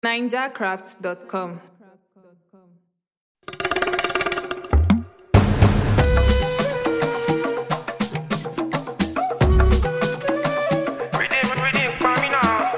NinjaCraft.com. Redeem, redeem for me now.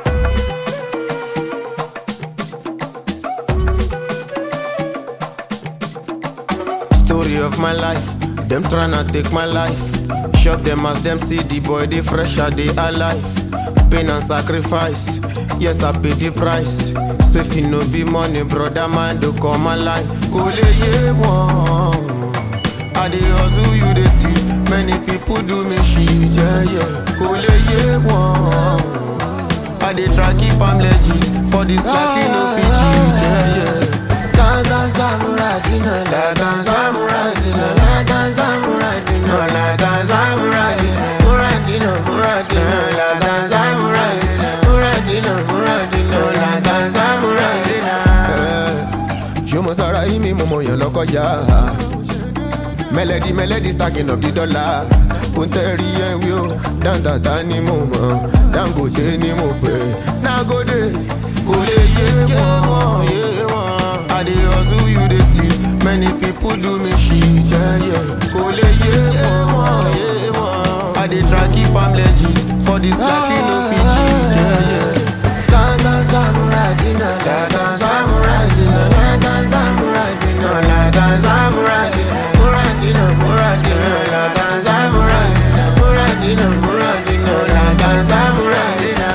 Story of my life, them tryna take my life. Shock them as them see the boy, they fresher, they alive. Pain and sacrifice, yes I pay the price. So if you no be money, brother man, do come alive. Kole ye one, I dey hustle, you dey sleep. Many people do me shit, yeah yeah. Kole ye one, I dey try keep am legit. For this life, you no fit cheat, yeah yeah. Dance samurai dinner, la dance samurai dinner, la dance samurai dinner, la dance samurai dinner, murai dinner, murai dinner, la dance samurai dinner, murai dinner, murai dinner, la dance samurai dinner. Ṣé mo sára yí mi mo mọ yàn lọ́kọjá? Melody melody stacking up the dollar. Kò ń tẹ́rí ẹ̀ wí o, dáńtàtà ni mo mọ̀, Dangote ni mo pè. Nagode kò lè yé wọn, yé wọn. I dey hustle, you dey sleep. Many people do me shit, yeah, yeah. Kò lè yé wọn, yé wọn. I dey try keep am legit. For this life, you no fit cheat, yeah, yeah. Dada samurai dinner, dada samurai dinner, dada samurai dinner, dada samurai dinner, murai dinner, murai dinner, dada samurai dinner, murai dinner, murai dinner, dada samurai dinner.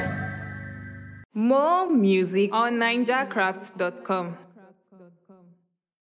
More music on NinjaCraft.com.